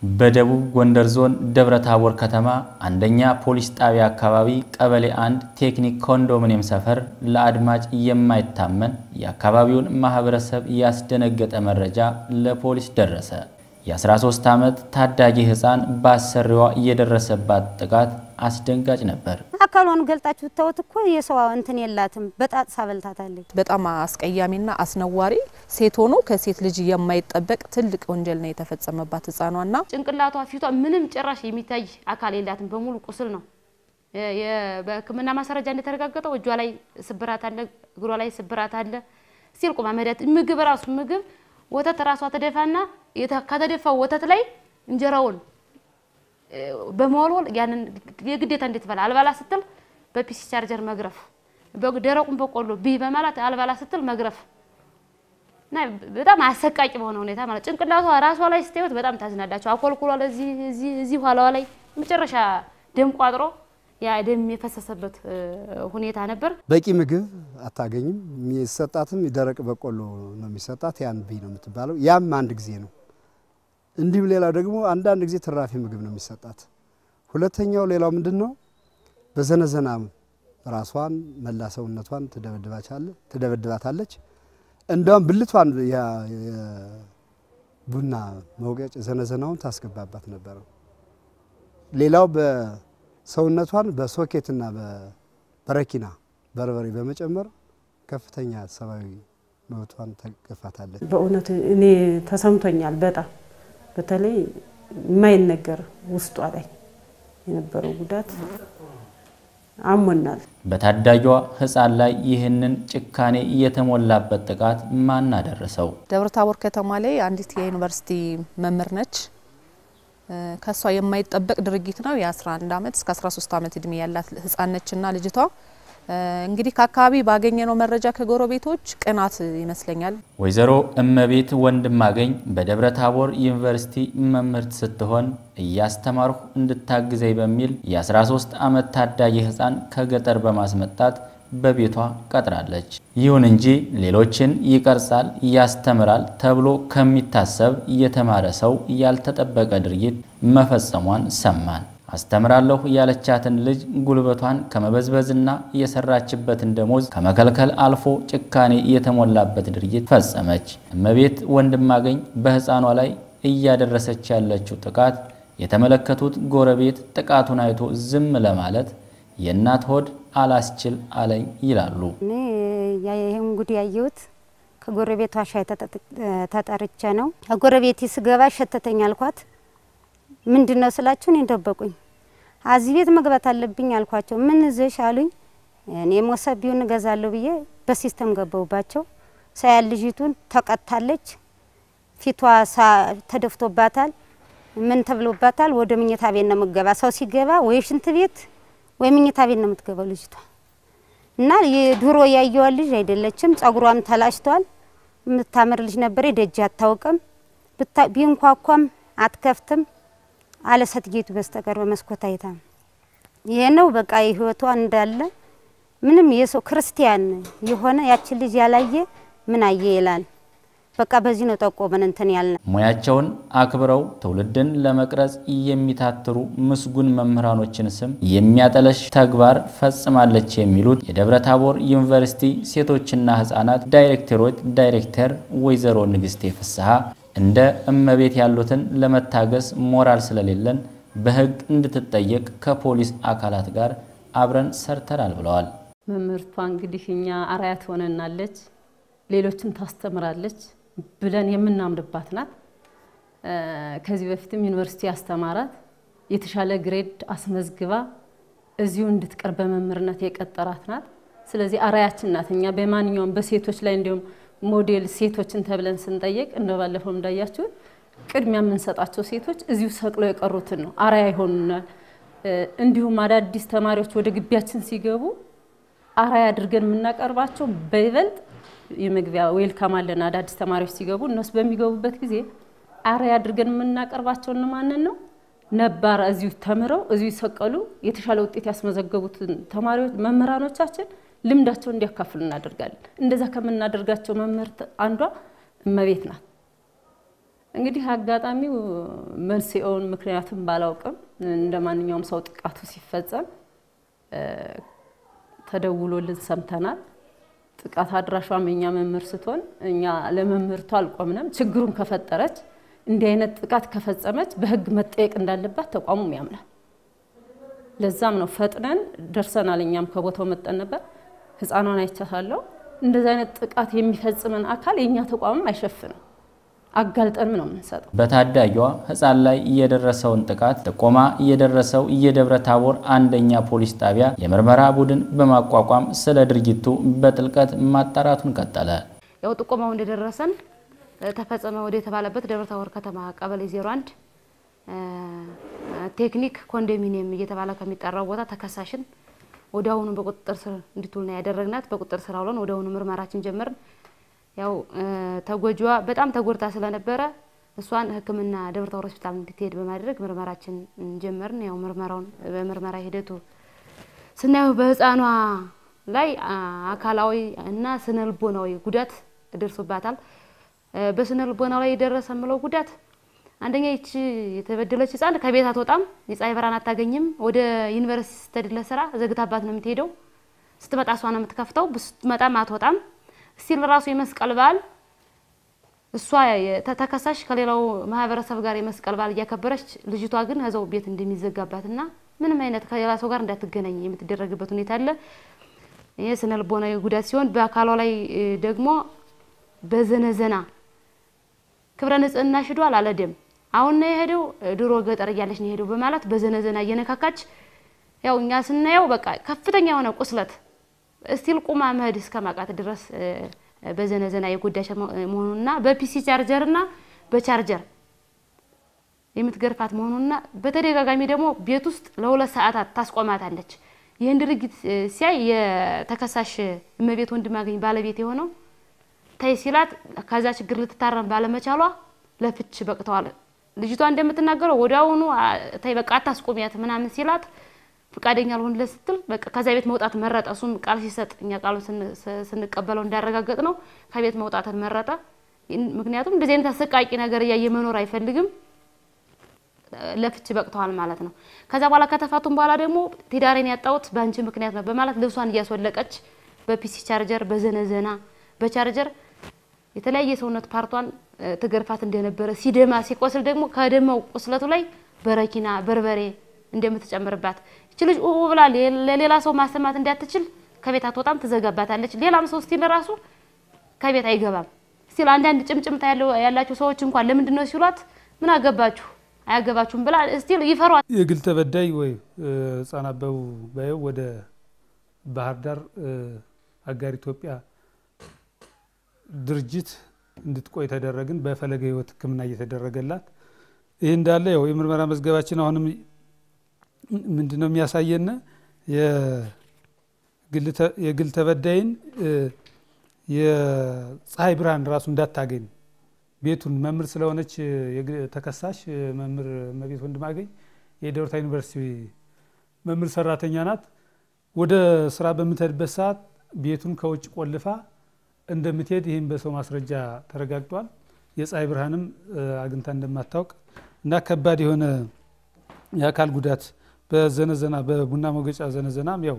በደቡብ ጎንደር ዞን ደብረ ታቦር ከተማ አንደኛ ፖሊስ ጣቢያ አካባቢ ቀበሌ አንድ ቴክኒክ ኮንዶሚኒየም ሰፈር ለአድማጭ የማይታመን የአካባቢውን ማህበረሰብ ያስደነገጠ መረጃ ለፖሊስ ደረሰ። የ13 ዓመት ታዳጊ ህፃን በአሰሪዋ የደረሰባት ጥቃት አስደንጋጭ ነበር። አካሏን ገልጣችሁ ብታዩት እኮ የሰው እንትን የላትም። በጣት ሳበልታታለች። በጣም አስቀያሚና አስነዋሪ ሴት ሆኖ ከሴት ልጅ የማይጠበቅ ትልቅ ወንጀል ነው የተፈጸመባት ህፃኗና ጭንቅላቷ፣ ፊቷ ምንም ጭራሽ የሚታይ አካል የላትም። በሙሉ ቁስል ነው። በሕክምና ማስረጃ እንደተረጋገጠው እጇ ላይ ስብራት አለ፣ እግሯ ላይ ስብራት አለ። ሲል ቁማ መዳት ምግብ ራሱ ምግብ ወተት ራሷ ተደፋና ከተደፋው ወተት ላይ እንጀራውን በመወልወል ያንን የግዴታ እንዴት በላ አልባላ ስትል በፒሲ ቻርጀር መግረፍ፣ ደረቁን በቆሎ ቢ በማለት አልባላ ስትል መግረፍ እና በጣም አሰቃቂ በሆነ ሁኔታ ማለት ጭንቅላቷ ራሷ ላይ ስታዩት በጣም ታዝናላችሁ። አኮልኩሏ ለዚህ እዚህ እዚህ ኋላዋ ላይ መጨረሻ ደም ቋጥሮ ያ ደም የፈሰሰበት ሁኔታ ነበር። በቂ ምግብ አታገኝም። የሚሰጣትም ደረቅ በቆሎ ነው የሚሰጣት። ያን ቢ ነው የምትባለው። ያም አንድ ጊዜ ነው። እንዲሁም ሌላው ደግሞ አንዳንድ ጊዜ ትራፊ ምግብ ነው የሚሰጣት። ሁለተኛው ሌላው ምንድን ነው? በዘነዘና ራሷን መላ ሰውነቷን ትደበድባታለች። እንዲያውም ብልቷን ቡና መውቀጭ ዘነዘናውን ታስገባባት ነበረ። ሌላው በሰውነቷን በሶኬትና በረኪና በርበሬ በመጨመር ከፍተኛ ሰብአዊ መብቷን ተገፋታለች። በእውነት እኔ ተሰምቶኛል በጣም በተለይ የማይነገር ውስጧ ላይ የነበረው ጉዳት አሞናል። በታዳጊዋ ህፃን ላይ ይህንን ጭካኔ የተሞላበት ጥቃት ማን አደረሰው? ደብረ ታቦር ከተማ ላይ አንዲት የዩኒቨርሲቲ መምህር ነች። ከሷ የማይጠበቅ ድርጊት ነው። የ11 ዓመት እስከ 13 ዓመት እድሜ ያላት ህፃን ነችና ልጅቷ እንግዲህ ከአካባቢ ባገኘነው መረጃ ከጎረቤቶች ቅናት ይመስለኛል። ወይዘሮ እመቤት ወንድማገኝ በደብረ ታቦር ዩኒቨርሲቲ መምህርት ስትሆን እያስተማርሁ እንድታግዘኝ በሚል የ13 ዓመት ታዳጊ ህፃን ከገጠር በማስመጣት በቤቷ ቀጥራለች። ይሁን እንጂ ሌሎችን ይቀርጻል፣ ያስተምራል ተብሎ ከሚታሰብ የተማረ ሰው ያልተጠበቀ ድርጊት መፈጸሟን ሰማን። አስተምራለሁ ያለቻትን ልጅ ጉልበቷን ከመበዝበዝና የሰራችበትን ደሞዝ ከመከልከል አልፎ ጭካኔ የተሞላበት ድርጊት ፈጸመች። እመቤት ወንድማገኝ በህፃኗ ላይ እያደረሰች ያለችው ጥቃት የተመለከቱት ጎረቤት ጥቃቱን አይቶ ዝም ለማለት የእናት ሆድ አላስችል አለኝ ይላሉ። እኔ ይህን ጉድ ያየሁት ከጎረቤቷ ሻይ ተጠርቼ ነው። ከጎረቤቴ ስገባ ሸተተኝ አልኳት። ምንድን ነው ስላችሁ እኔን ደበቁኝ። አዚህ ቤት መግባት አለብኝ አልኳቸው። ምን ይዘሽ አሉኝ። እኔ ሞሰቢውን እገዛለሁ ብዬ በሲስተም ገባሁባቸው። ሳያል ልጅቱን ተቀጥታለች። ፊቷ ተደፍቶባታል። ምን ተብሎባታል? ወደ ምኝታ ቤት ነው የምትገባ። ሰው ሲገባ ወይ ሽንት ቤት ወይ ምኝታ ቤት ነው የምትገባው ልጅቷ እና የድሮ ያየዋ ልጅ አይደለችም። ጸጉሯም ተላጭቷል። የምታምር ልጅ ነበር። ደጅ አታውቅም። ቢንኳኳም አትከፍትም አለ ሰትጌቱ በስተቀር በመስኮት አይታ ይሄ ነው በቃ የህይወቷ እንዳለ ምንም የሰው ክርስቲያን የሆነ ያችን ልጅ ያላየ ምን አየ ይላል። በቃ በዚህ ነው ጠቆመን እንትን ያልነ ሙያቸውን አክብረው ትውልድን ለመቅረጽ የሚታትሩ ምስጉን መምህራኖችን ስም የሚያጠለሽ ተግባር ፈጽማለች የሚሉት የደብረ ታቦር ዩኒቨርሲቲ ሴቶችና ህጻናት ዳይሬክተሮች ዳይሬክተር ወይዘሮ ንግስቴ ፍስሐ እንደ እመቤት ያሉትን ለመታገስ ሞራል ስለሌለን በህግ እንድትጠየቅ ከፖሊስ አካላት ጋር አብረን ሰርተናል ብለዋል። መምህርቷ እንግዲህ እኛ አርአያ ትሆነናለች፣ ሌሎችን ታስተምራለች ብለን የምናምንባት ናት። ከዚህ በፊትም ዩኒቨርሲቲ ያስተማራት የተሻለ ግሬድ አስመዝግባ እዚሁ እንድትቀር በመምህርነት የቀጠራት ናት። ስለዚህ አርአያችን ናት። እኛ በማንኛውም በሴቶች ላይ እንዲሁም ሞዴል ሴቶችን ተብለን ስንጠየቅ እንደ ባለፈው እንዳያችሁት ቅድሚያ የምንሰጣቸው ሴቶች እዚሁ ሰቅለው የቀሩትን ነው፣ አርአያ ይሆኑናል። እንዲሁም አዳዲስ ተማሪዎች ወደ ግቢያችን ሲገቡ አርአያ አድርገን የምናቀርባቸው በይበልጥ የመግቢያ ዌልካም አለን። አዳዲስ ተማሪዎች ሲገቡ እነሱ በሚገቡበት ጊዜ አርአያ አድርገን የምናቀርባቸው እነማንን ነው? ነባር እዚሁ ተምረው እዚሁ ይሰቀሉ የተሻለ ውጤት ያስመዘገቡትን ተማሪዎች መምህራኖቻችን ልምዳቸው እንዲያካፍሉ እናደርጋለን። እንደዛ ከምናደርጋቸው መምህርት አንዷ እመቤት ናት። እንግዲህ አጋጣሚው መንስኤውን ምክንያቱም ባላውቅም እንደ ማንኛውም ሰው ጥቃቱ ሲፈጸም ተደውሎልን ሰምተናል። ጥቃት አድራሿም የኛ መምህር ስትሆን እኛ ለመምህርቱ አልቆምንም። ችግሩን ከፈጠረች እንዲህ አይነት ጥቃት ከፈጸመች በሕግ መጠየቅ እንዳለባት ተቋሙም ያምናል። ለዛም ነው ፈጥነን ደርሰናል። እኛም ከቦታው መጠን ነበር። ህፃኗን አይቻታለሁ። እንደዚህ አይነት ጥቃት የሚፈጽመን አካል የእኛ ተቋምም አይሸፍንም። አጋልጠንም ነው የምንሰጠው። በታዳጊዋ ህፃን ላይ የደረሰውን ጥቃት ጥቆማ እየደረሰው የደብረ ታቦር አንደኛ ፖሊስ ጣቢያ የምርመራ ቡድን በማቋቋም ስለ ድርጊቱ በጥልቀት ማጣራቱን ቀጠለ። ያው ጥቆማው እንደደረሰን ተፈጸመ ወደ የተባለበት ደብረ ታቦር ከተማ ቀበሌ 01 ቴክኒክ ኮንዶሚኒየም እየተባለ ከሚጠራው ቦታ ተከሳሽን ወዲያውኑ በቁጥጥር ስር እንድትውል ነው ያደረግናት። በቁጥጥር ስር አውለን ወዲያውኑ ምርመራችን ጀመርን። ያው ተጎጂዋ በጣም ተጎድታ ስለነበረ እሷን ሕክምና ደብረ ታቦር ሆስፒታል እንድትሄድ በማድረግ ምርመራችን ጀመርን። ያው ምርመራውን በምርመራ ሂደቱ ስናየው በህፃኗ ላይ አካላዊ እና ስነ ልቦናዊ ጉዳት ደርሶባታል። በስነ ልቦናው ላይ የደረሰ ምለው ጉዳት አንደኛ ይቺ የተበደለች ህፃን ከቤት አትወጣም፣ የፀሐይ ብርሃን አታገኝም። ወደ ዩኒቨርሲቲ ስትሄድ ለስራ ዘግታባት ነው የምትሄደው። ስትመጣ እሷ ነው የምትከፍተው፣ ስትመጣም አትወጣም። ስቲል ራሱ የመስቀል በዓል እሷ ተከሳሽ ከሌላው ማህበረሰብ ጋር የመስቀል በዓል እያከበረች ልጅቷ ግን እዛው ቤት እንደሚዘጋባትና ምንም አይነት ከሌላ ሰው ጋር እንዳትገናኝ የምትደረግበት ሁኔታ አለ። ይህ ስነ ልቦናዊ ጉዳት ሲሆን በአካሏ ላይ ደግሞ በዘነዘና ክብረ ንጽህና ሽዷል አለ ደም አሁን ነው የሄደው ድሮ ገጠር እያለች ነው የሄደው በማለት በዘነዘና እየነካካች ያው እኛ ስናየው በቃ ከፍተኛ የሆነ ቁስለት እስቲል ቁማ መሄድ እስከ ማቃት ድረስ በዘነዘና የጎዳች መሆኑንና በፒሲ ቻርጀርና በቻርጀር የምትገርፋት መሆኑንና በተደጋጋሚ ደግሞ ቤት ውስጥ ለሁለት ሰዓታት ታስቆማታለች። ይህን ድርጊት ሲያይ የተከሳሽ እመቤት ወንድማገኝ ባለቤት የሆነው ተይ ሲላት ከዛ ችግር ልትታረም ባለመቻሏ ለፍች በቅተዋል። ልጅቷ እንደምትናገረው ወዲያውኑ ተይ በቃ አታስቆሚያት ምናምን ሲላት ፈቃደኛ አልሆንለት ስትል በቃ ከዛ ቤት መውጣት መረጠ። እሱም ቃል ሲሰጥ እኛ ቃሉን ስንቀበለው እንዳረጋገጥ ነው ከቤት መውጣትን መረጠ። ምክንያቱም እንደዚህ አይነት አሰቃቂ ነገር እያየ መኖር አይፈልግም። ለፍች በቅተዋል ማለት ነው። ከዛ በኋላ ከተፋቱም በኋላ ደግሞ ትዳሬን ያጣሁት በአንቺ ምክንያት ነው በማለት ልብሷን እያስወለቀች በፒሲ ቻርጀር፣ በዘነዘና፣ በቻርጀር የተለያየ ሰውነት ፓርቷን ትገርፋት እንደነበረ ሲደማ ሲቆስል ደግሞ ከደማው ቁስለቱ ላይ በረኪና በርበሬ እንደምትጨምርባት ይች ልጅ ኡ ብላ ለሌላ ሰው ማሰማት እንዳትችል ከቤት አትወጣም፣ ትዘጋባታለች። ሌላም ሰው ስቲል ራሱ ከቤት አይገባም። ስቲል አንዳንድ ጭምጭምታ ያላቸው ሰዎች እንኳን ለምንድን ነው ሲሏት ምን አገባችሁ አያገባችሁም ብላ ስቲል ይፈሯል። የግል ተበዳይ ወይ ህጻን አበቡ ባየው ወደ ባህር ዳር አጋር ኢትዮጵያ ድርጅት እንድትቆይ ተደረግን። በፈለገ ህይወት ሕክምና እየተደረገላት ይህ እንዳለ ያው የምርመራ መዝገባችን አሁንም ምንድን ነው የሚያሳየን የግል ተበዳይን የፀሐይ ብርሃን ራሱ እንዳታገኝ ቤቱን መምህር ስለሆነች ተከሳሽ መምህር እመቤት ወንድማገኝ የደብረ ታቦር ዩኒቨርሲቲ መምህር ሰራተኛ ናት። ወደ ስራ በምትሄድበት ሰዓት ቤቱን ከውጭ ቆልፋ እንደምትሄድ ይህም በሰው ማስረጃ ተረጋግጧል። የፀሐይ ብርሃንም አግኝታ እንደማታውቅ እና ከባድ የሆነ የአካል ጉዳት በዘነዘና በቡና መውገጫ ዘነዘናም ያው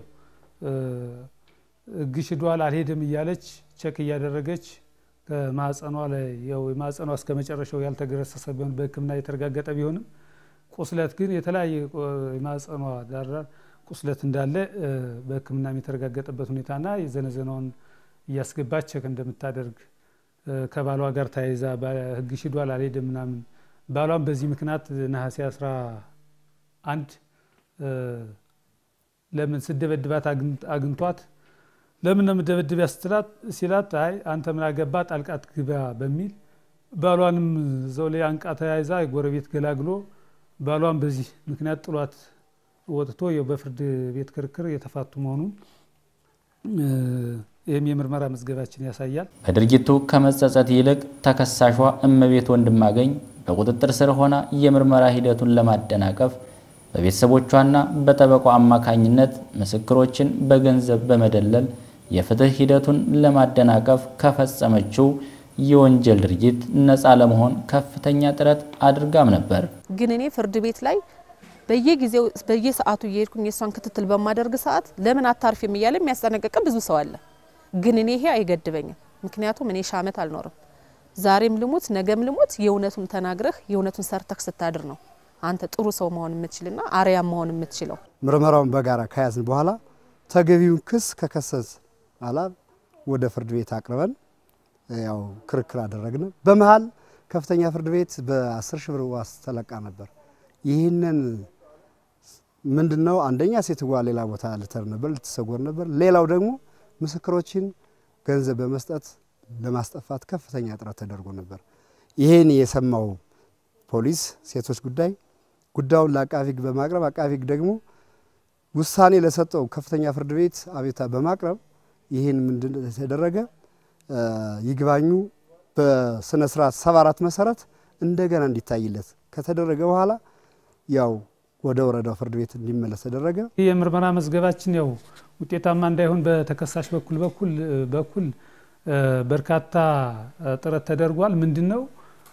ግሽዷል አልሄድም እያለች ቸክ እያደረገች ከማህፀኗ ላይ ያው የማህፀኗ እስከ መጨረሻው ያልተገረሰሰ ቢሆን በሕክምና የተረጋገጠ ቢሆንም ቁስለት ግን የተለያየ የማህፀኗ ዳር ቁስለት እንዳለ በሕክምና የተረጋገጠበት ሁኔታና የዘነዘናውን እያስገባች ቸክ እንደምታደርግ ከባሏ ጋር ተያይዛ ሕግ ሽዷል አልሄድም ምናምን ባሏም በዚህ ምክንያት ነሐሴ አስራ አንድ ለምን ስደበድባት አግኝቷት ለምን ነው የምደበድቢያ ስትላት ሲላት አይ አንተ ምን አገባ ጣልቃት ግባ በሚል ባሏንም እዛው ላይ አንቃ ተያይዛ የጎረቤት ገላግሎ ባሏን በዚህ ምክንያት ጥሏት ወጥቶ በፍርድ ቤት ክርክር የተፋቱ መሆኑን ይህም የምርመራ መዝገባችን ያሳያል። በድርጊቱ ከመጸጸት ይልቅ ተከሳሿ እመቤት ወንድማገኝ በቁጥጥር ስር ሆና የምርመራ ሂደቱን ለማደናቀፍ በቤተሰቦቿና በጠበቋ አማካኝነት ምስክሮችን በገንዘብ በመደለል የፍትህ ሂደቱን ለማደናቀፍ ከፈጸመችው የወንጀል ድርጊት ነፃ ለመሆን ከፍተኛ ጥረት አድርጋም ነበር። ግን እኔ ፍርድ ቤት ላይ በየጊዜው በየሰዓቱ እየሄድኩኝ የእሷን ክትትል በማደርግ ሰዓት ለምን አታርፊም እያለ የሚያስጠነቅቅም ብዙ ሰው አለ። ግን እኔ ይሄ አይገድበኝም። ምክንያቱም እኔ ሺህ ዓመት አልኖርም። ዛሬም ልሙት ነገም ልሙት የእውነቱን ተናግረህ የእውነቱን ሰርተህ ስታድር ነው አንተ ጥሩ ሰው መሆን የምትችልና አርያም መሆን የምትችለው። ምርመራውን በጋራ ከያዝን በኋላ ተገቢውን ክስ ከከሰስ በኋላ ወደ ፍርድ ቤት አቅርበን ያው ክርክር አደረግን። በመሀል ከፍተኛ ፍርድ ቤት በአስር ሺህ ብር ዋስ ተለቃ ነበር። ይህንን ምንድን ነው አንደኛ ሴትዋ ሌላ ቦታ ልተር ነበር ልትሰጎር ነበር። ሌላው ደግሞ ምስክሮችን ገንዘብ በመስጠት ለማስጠፋት ከፍተኛ ጥረት ተደርጎ ነበር። ይሄን የሰማው ፖሊስ ሴቶች ጉዳይ ጉዳዩን ለአቃቢ ሕግ በማቅረብ አቃቢ ሕግ ደግሞ ውሳኔ ለሰጠው ከፍተኛ ፍርድ ቤት አቤቱታ በማቅረብ ይህን ምንድን የተደረገ ይግባኙ በስነ ስርዓት ሰባ አራት መሰረት እንደገና እንዲታይለት ከተደረገ በኋላ ያው ወደ ወረዳው ፍርድ ቤት እንዲመለስ ተደረገ። ይህ የምርመራ መዝገባችን ያው ውጤታማ እንዳይሆን በተከሳሽ በኩል በኩል በኩል በርካታ ጥረት ተደርጓል። ምንድን ነው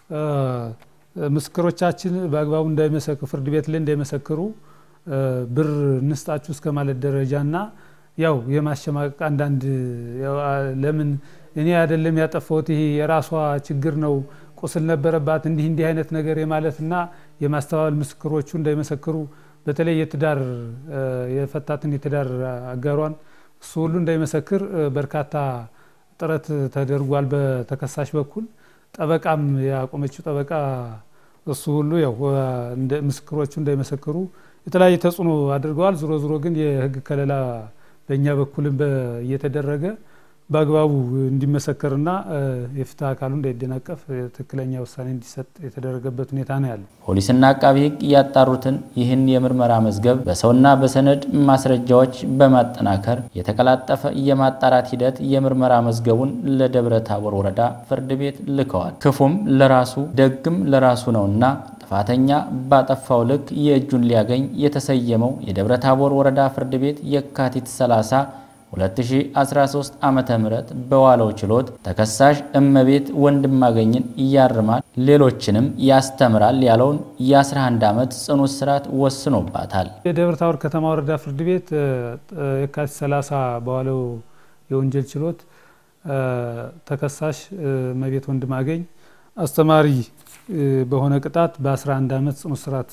ምስክሮቻችን በአግባቡ እንዳይመሰክሩ ፍርድ ቤት ላይ እንዳይመሰክሩ ብር እንስጣችሁ እስከ ማለት ደረጃና ያው የማሸማቀቅ አንዳንድ ለምን እኔ አይደለም ያጠፋሁት ይሄ የራሷ ችግር ነው ቁስል ነበረባት እንዲህ እንዲህ አይነት ነገር የማለትና የማስተባበል ምስክሮቹ እንዳይመሰክሩ በተለይ የትዳር የፈታትን የትዳር አጋሯን እሱ ሁሉ እንዳይመሰክር በርካታ ጥረት ተደርጓል። በተከሳሽ በኩል ጠበቃም ያቆመችው ጠበቃ እሱ ሁሉ ያው ምስክሮቹ እንዳይመሰክሩ የተለያየ ተጽዕኖ አድርገዋል። ዞሮ ዞሮ ግን የሕግ ከለላ በእኛ በኩልም እየተደረገ በአግባቡ እንዲመሰከርና የፍትህ አካሉ እንዳይደናቀፍ ትክክለኛ ውሳኔ እንዲሰጥ የተደረገበት ሁኔታ ነው ያለው። ፖሊስና አቃቢ ሕግ ያጣሩትን ይህን የምርመራ መዝገብ በሰውና በሰነድ ማስረጃዎች በማጠናከር የተቀላጠፈ የማጣራት ሂደት የምርመራ መዝገቡን ለደብረ ታቦር ወረዳ ፍርድ ቤት ልከዋል። ክፉም ለራሱ ደግም ለራሱ ነውና ጥፋተኛ ባጠፋው ልክ የእጁን ሊያገኝ የተሰየመው የደብረ ታቦር ወረዳ ፍርድ ቤት የካቲት 30 2013 ዓመተ ምህረት በዋለው ችሎት ተከሳሽ እመቤት ወንድማገኝን ያርማል፣ ሌሎችንም ያስተምራል ያለውን የ11 ዓመት ጽኑ እስራት ወስኖባታል። የደብረ ታቦር ከተማ ወረዳ ፍርድ ቤት የካቲት 30 በዋለው የወንጀል ችሎት ተከሳሽ እመቤት ወንድማገኝ አስተማሪ በሆነ ቅጣት በ11 ዓመት ጽኑ እስራት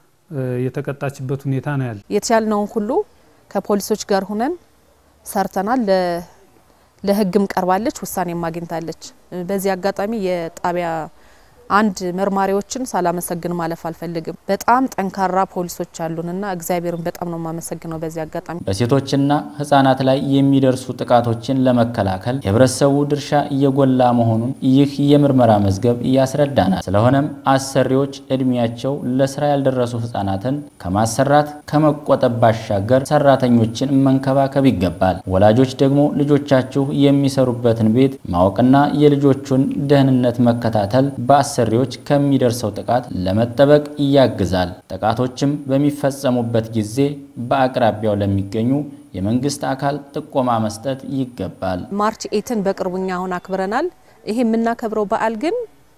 የተቀጣችበት ሁኔታ ነው ያለ። የተቻልነውን ሁሉ ከፖሊሶች ጋር ሁነን ሰርተናል። ለሕግም ቀርባለች፣ ውሳኔም አግኝታለች። በዚህ አጋጣሚ የጣቢያ አንድ መርማሪዎችን ሳላመሰግን ማለፍ አልፈልግም። በጣም ጠንካራ ፖሊሶች አሉንና እግዚአብሔርን በጣም ነው የማመሰግነው በዚህ አጋጣሚ። በሴቶችና ሕጻናት ላይ የሚደርሱ ጥቃቶችን ለመከላከል የህብረተሰቡ ድርሻ እየጎላ መሆኑን ይህ የምርመራ መዝገብ ያስረዳናል። ስለሆነም አሰሪዎች እድሜያቸው ለስራ ያልደረሱ ሕጻናትን ከማሰራት ከመቆጠብ ባሻገር ሰራተኞችን መንከባከብ ይገባል። ወላጆች ደግሞ ልጆቻችሁ የሚሰሩበትን ቤት ማወቅና የልጆቹን ደህንነት መከታተል በአሰሪዎች ከሚደርሰው ጥቃት ለመጠበቅ ያግዛል። ጥቃቶችም በሚፈጸሙበት ጊዜ በአቅራቢያው ለሚገኙ የመንግስት አካል ጥቆማ መስጠት ይገባል። ማርች ኤትን በቅርቡ እኛ አሁን አክብረናል። ይሄ የምናከብረው በዓል ግን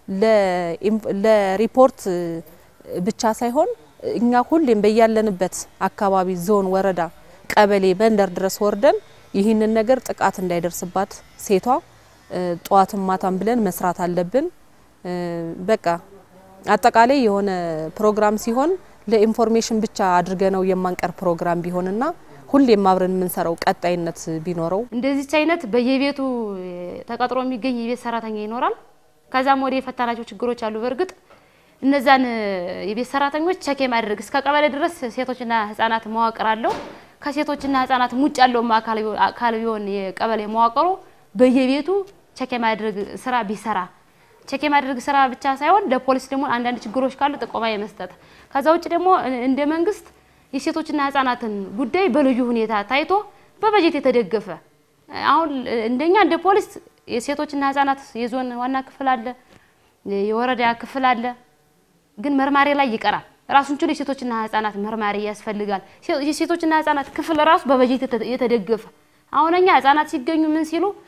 ለሪፖርት ብቻ ሳይሆን እኛ ሁሌም በያለንበት አካባቢ ዞን፣ ወረዳ፣ ቀበሌ፣ መንደር ድረስ ወርደን ይህንን ነገር ጥቃት እንዳይደርስባት ሴቷ ጠዋትም ማታም ብለን መስራት አለብን። በቃ አጠቃላይ የሆነ ፕሮግራም ሲሆን ለኢንፎርሜሽን ብቻ አድርገ ነው የማንቀር ፕሮግራም ቢሆንና ሁሌም አብረን የምንሰራው ቀጣይነት ቢኖረው እንደዚች አይነት በየቤቱ ተቀጥሮ የሚገኝ የቤት ሰራተኛ ይኖራል። ከዛም ወደ የፈታናቸው ችግሮች አሉ። በእርግጥ እነዛን የቤት ሰራተኞች ቸክ የማድረግ እስከ ቀበሌ ድረስ ሴቶችና ህጻናት መዋቅር አለው። ከሴቶችና ህጻናት ውጭ ያለውም አካል ቢሆን የቀበሌ መዋቅሩ በየቤቱ ቸክ የማድረግ ስራ ቢሰራ ቼክ የማድረግ ስራ ብቻ ሳይሆን ለፖሊስ ደግሞ አንዳንድ ችግሮች ካሉ ጥቆማ የመስጠት ከዛ ውጭ ደግሞ እንደ መንግስት የሴቶችና ህጻናትን ጉዳይ በልዩ ሁኔታ ታይቶ በበጀት የተደገፈ አሁን እንደኛ እንደ ፖሊስ የሴቶችና ህጻናት የዞን ዋና ክፍል አለ፣ የወረዳ ክፍል አለ። ግን መርማሪ ላይ ይቀራል። ራሱን ችሎ የሴቶችና ህጻናት መርማሪ ያስፈልጋል። የሴቶችና ህጻናት ክፍል ራሱ በበጀት የተደገፈ አሁን እኛ ህጻናት ሲገኙ ምን ሲሉ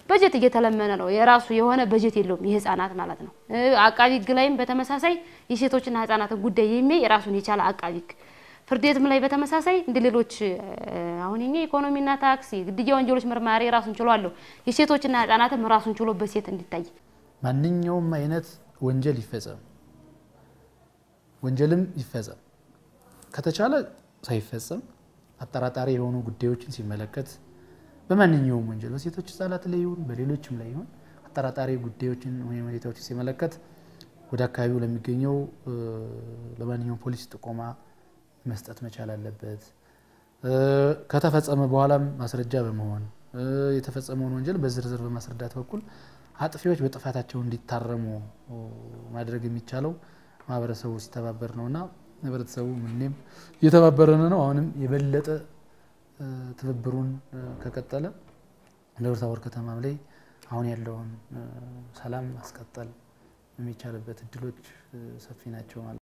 በጀት እየተለመነ ነው። የራሱ የሆነ በጀት የለውም የህፃናት ማለት ነው። አቃቢ ህግ ላይም በተመሳሳይ የሴቶችና ህፃናትን ጉዳይ የሚያይ የራሱን የቻለ አቃቢ ህግ ፍርድ ቤትም ላይ በተመሳሳይ እንደ ሌሎች አሁን የኛ ኢኮኖሚና ታክስ ግድያ ወንጀሎች መርማሪ ራሱን ችሎ አለው። የሴቶችና ህጻናትም ራሱን ችሎ በሴት እንዲታይ ማንኛውም አይነት ወንጀል ይፈጸም ወንጀልም ይፈጸም ከተቻለ ሳይፈጸም አጠራጣሪ የሆኑ ጉዳዮችን ሲመለከት በማንኛውም ወንጀል በሴቶች ህጻናት ላይ ይሁን በሌሎችም ላይ ይሁን አጠራጣሪ ጉዳዮችን ወይም ሁኔታዎችን ሲመለከት ወደ አካባቢው ለሚገኘው ለማንኛውም ፖሊስ ጥቆማ መስጠት መቻል አለበት። ከተፈጸመ በኋላም ማስረጃ በመሆን የተፈጸመውን ወንጀል በዝርዝር በማስረዳት በኩል አጥፊዎች በጥፋታቸው እንዲታረሙ ማድረግ የሚቻለው ማህበረሰቡ ሲተባበር ነውና ህብረተሰቡ ምንም እየተባበረን ነው። አሁንም የበለጠ ትብብሩን ከቀጠለ ደብረ ታቦር ከተማም ላይ አሁን ያለውን ሰላም ማስቀጠል የሚቻልበት እድሎች ሰፊ ናቸው ማለት ነው።